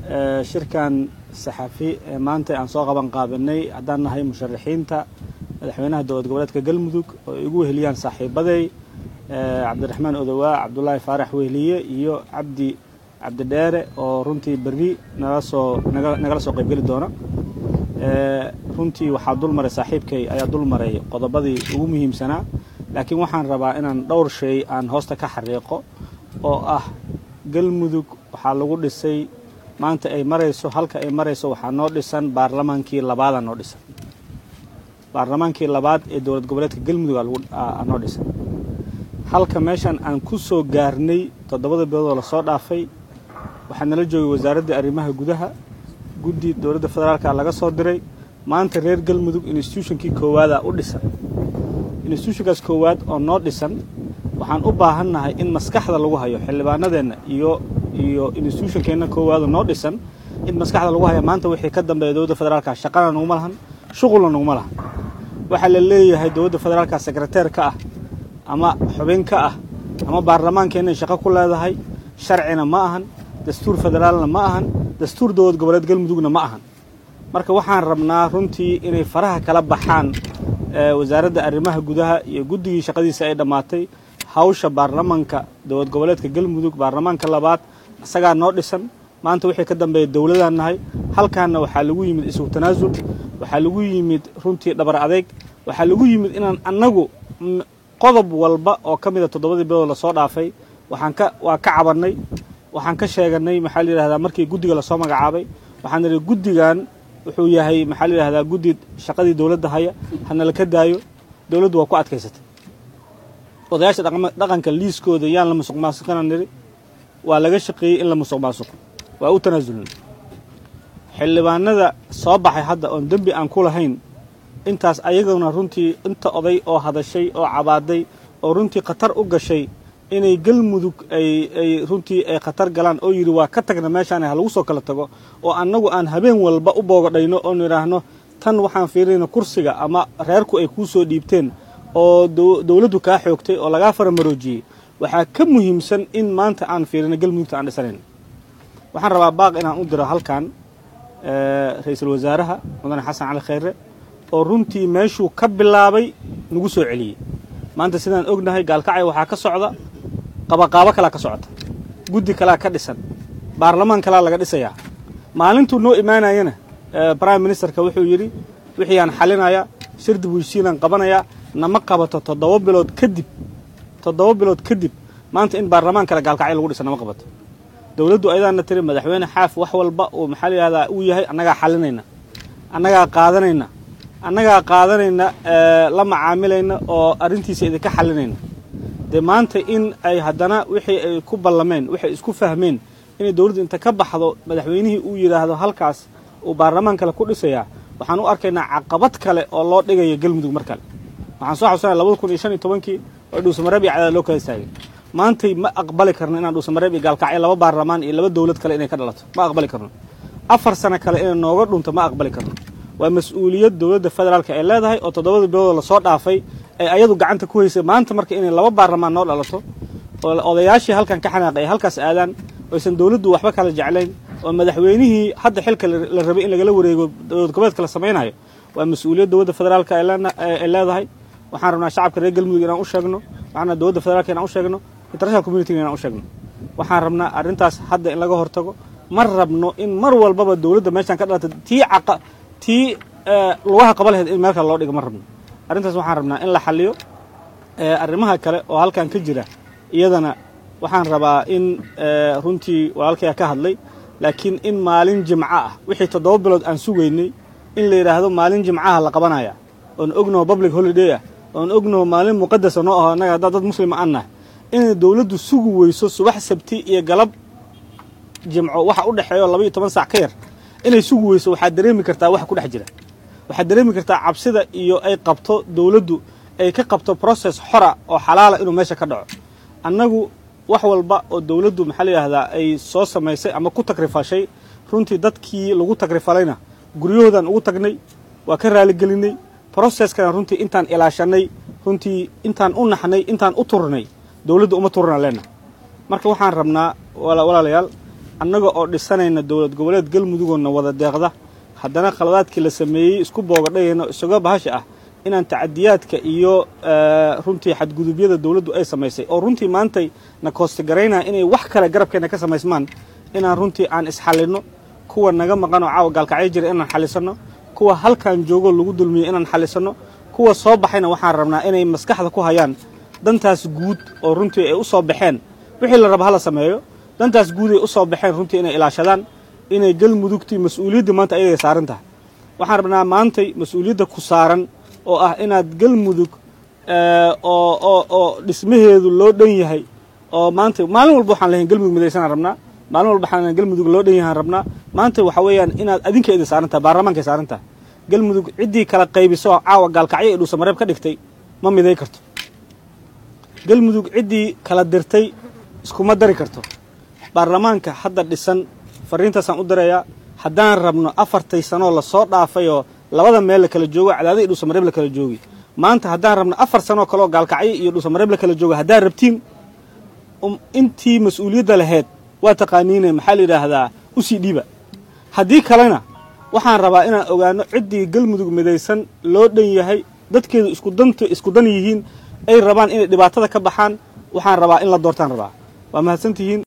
shirkan saxafi ee maanta aan soo qaban qaabinay haddaan nahay musharaxiinta madaxweynaha dowlad goboleedka galmudug oo ay igu weheliyaan saaxiibaday cabdiraxmaan odowaa cabdulaahi faarax wehliye iyo cabdi cabdidheere oo runtii berri nala soo nagala soo qaybgeli doona runtii waxaa dul maray saaxiibkay ayaa dul maray qodobadii ugu muhiimsanaa laakiin waxaan rabaa inaan dhowr shay aan hoosta ka xariiqo oo ah galmudug waxaa lagu dhisay maanta ay marayso halka ay marayso waxaa noo dhisan baarlamaankii labaadaa noo dhisan baarlamaankii labaad ee dowlad goboleedka galmudug aa noo dhisan halka meeshan aan ku soo gaarnay toddobada biloodoo lasoo dhaafay waxaa nala joogay wasaaraddii arrimaha gudaha guddi dowladda federaalka laga soo diray maanta reer galmudug institutionkii koowaada u dhisan institutionkaas koowaad oo noo dhisan waxaan u baahannahay in maskaxda lagu hayo xildhibaanadeenna iyo iyo institutionkeenna koowaado noo dhisan in maskaxda lagu hayo maanta wixii ka dambeeya dowladda federaalka shaqana naguma lahan shuqulna naguma lahan waxaa la leeyahay dowladda federaalka sekreteer ka ah ama xubin ka ah ama baarlamaankeenna shaqo ku leedahay sharcina ma ahan dastuur federaalna ma ahan dastuur dowlad goboleed galmudugna ma ahan marka waxaan rabnaa runtii inay faraha kala baxaan wasaaradda arrimaha gudaha iyo guddigii shaqadiisa ay dhammaatay hawsha baarlamaanka dowlad goboleedka galmudug baarlamaanka labaad isagaa noo dhisan maanta wixii ka dambeeya dowladaan nahay halkaanna waxaa lagu yimid isugu tanaasul waxaa lagu yimid runtii dhabar adeeg waxaa lagu yimid inaan annagu qodob walba oo ka mida toddobadii bilood lasoo dhaafay waxaan ka waa ka cabannay waxaan ka sheeganay maxaa la yidhahdaa markii guddiga lasoo magacaabay waxaan nidhi guddigan wuxuu yahay maxaa la yidhahdaa guddi shaqadii dowladda haya hanala ka daayo dowladdu waa ku adkaysatay odayaasha dhaqanka liiskooda yaan la musuq maasuqina nidhi waa laga shaqeeyey in la musuq maasuqo waa u tanaasulnay xildhibaanada soo baxay hadda oon dembi aan ku lahayn intaas ayaguna runtii inta oday oo hadashay oo cabaaday oo runtii khatar u gashay inay galmudug ay ay runtii ay khatar galaan oo yidhi waa ka tagna meeshaan ha lagu soo kala tago oo annagu aan habeen walba u boogadhayno oon idhaahno tan waxaan fiirinayna kursiga ama reerku ay kuu soo dhiibteen oo dowladdu kaa xoogtay oo lagaa faramaroojiyey waxaa ka muhiimsan in maanta aan fiirino galmudugta aan dhisanayn waxaan rabaa baaq inaan u diro halkan ra-iisul wasaaraha mudane xasan cali khayre oo runtii meeshuu ka bilaabay nagu soo celiyey maanta sidaan ognahay gaalkacay waxaa ka socda qabaqaabo kalaa ka socota guddi kalaa ka dhisan baarlamaan kalaa laga dhisayaa maalintuu noo imaanayana prime ministerka wuxuu yidhi wixii aan xalinaya shirdi weysiinaan qabanayaa nama qabato toddoba bilood kadib toddoba bilood kadib maanta in baarlamaan kale gaalkacyo lagu dhisa nama qabato dowladdu ayadaana tiri madaxweyne xaaf wax walba uu maxaa la yihahdaa uu yahay annagaa xalinayna annagaa qaadanayna annagaa qaadanayna la macaamilayna oo arrintiisa idinka xalinayna dee maanta in ay haddana wixii ay ku ballameen waxay isku fahmeen inay dowladdu inta ka baxdo madaxweynihii uu yidhaahdo halkaas uu baarlamaan kale ku dhisayaa waxaan u arkaynaa caqabad kale oo loo dhigaya galmudug mar kale waxaan soo xasusanaya labada kun iyo shan iyo tobankii oo dhuusamareeb iyo cadaad loo kala istaagay maantay ma aqbali karno inaan dhuusamareeb iyo gaalkacyo laba baarlamaan iyo laba dowlad kale inay ka dhalato ma aqbali karno afar sano kale inay nooga dhunto ma aqbali karno waa mas-uuliyad dowladda federaalka ay leedahay oo toddobada biloodoo lasoo dhaafay ay ayadu gacanta ku haysay maanta marka inay laba baarlamaan noo dhalato oo odayaashii halkan ka xanaaqay ay halkaas aadaan oysan dowladdu waxba kala jeclayn oo madaxweynihii hadda xilka la rabay in lagala wareego dowlad goboleedka la samaynayo waa mas-uuliyad dowladda federaalka ay leedahay waxaan rabnaa shacabka reer galmudug inaan u sheegno waxaan rabnaa dowladda federaalka inaan u sheegno international communitiga inaan u sheegno waxaan rabnaa arrintaas hadda in laga hortago ma rabno in mar walbaba dowladda meeshaan ka dhalata tii caqa tii lugaha qaba laheyd in meel kale loo dhigo ma rabno arrintaas waxaan rabnaa in la xaliyo arrimaha kale oo halkan ka jira iyadana waxaan rabaa in runtii walaalkaya ka hadlay laakiin in maalin jimco ah wixii toddoba bilood aan sugaynay in la yidhaahdo maalin jimcaha la qabanaya oon ognaho public holiday ah oon ognaho maalin muqadasa noo aho annaga haddaa dad muslima aan nahay inay dowladdu sugi weyso subax sabti iyo galab jimco waxa u dhexeeyo laba iyo toban saac ka yar inay sugi weyso waxaad dareemi kartaa waxa ku dhex jira waxaad dareemi kartaa cabsida iyo ay qabto dowladdu ay ka qabto process xora oo xalaala inuu meesha ka dhaco annagu wax walba oo dowladdu maxaa la yidhahdaa ay soo samaysay ama ku takrifashay runtii dadkii lagu takrifalayna guryahoodan ugu tagnay waa ka raaligelinay processkana runtii intaan ilaashanay runtii intaan u naxnay intaan u turnay dowladda uma turna leenna marka waxaan rabnaa walaalayaal annaga oo dhisanayna dowlad goboleed galmudugoona wada deeqda haddana khaladaadkii la sameeyey isku boogadhayayno isaga bahasha ah inaan tacadiyaadka iyo runtii xadgudubyada dowladdu ay samaysay oo runtii maantay na koostigaraynaya inay wax kale garabkeenna ka samaysmaan inaan runtii aan isxallinno kuwa naga maqan oo caawa gaalkacyo jira inaan xallisanno kuwa halkan joogoo lagu dulmiyey inaan xallisanno kuwa soo baxayna waxaan rabnaa inay maskaxda ku hayaan dantaas guud oo runtii ay u soo baxeen wixii la raba hala sameeyo dantaas guud ay u soo baxeen runtii inay ilaashadaan inay galmudugtii mas-uuliyadda maanta ayaday saaran tahay waxaan rabnaa maantay mas-uuliyadda ku saaran oo ah inaad galmudug oo oo oo dhismaheedu loo dhan yahay oo maanta maalin walba waxaan lehayn galmudug midaysanaan rabnaa maalin walba waxaan galmudug loo dhan yahaan rabnaa maanta waxa weeyaan inaad adinka idin saaran tahay baarlamaanka ay saaran tahay galmudug ciddii kala qaybiso oo caawa gaalkacyo ee dhuusamareeb ka dhigtay ma miday karto galmudug ciddii kala dirtay iskuma dari karto baarlamaanka hadda dhisan fariintaasaan u dirayaa haddaan rabno afartay sanoo lasoo dhaafay oo labada meel la kala joogo cadaada iyo dhuusamareeb la kala joogi maanta haddaan rabno afar sanoo kaleoo gaalkacyo iyo dhuusamareeb la kala jooga haddaan rabtiin intii mas-uuliyadda lahayd waa taqaaniine maxaa la yidhaahdaa usii dhiiba haddii kalena waxaan rabaa inaan ogaano ciddii galmudug midaysan loo dhan yahay dadkeedu isku dant isku dan yihiin ay rabaan inay dhibaatada ka baxaan waxaan rabaa in la doortaan rabaa waa mahadsantihiin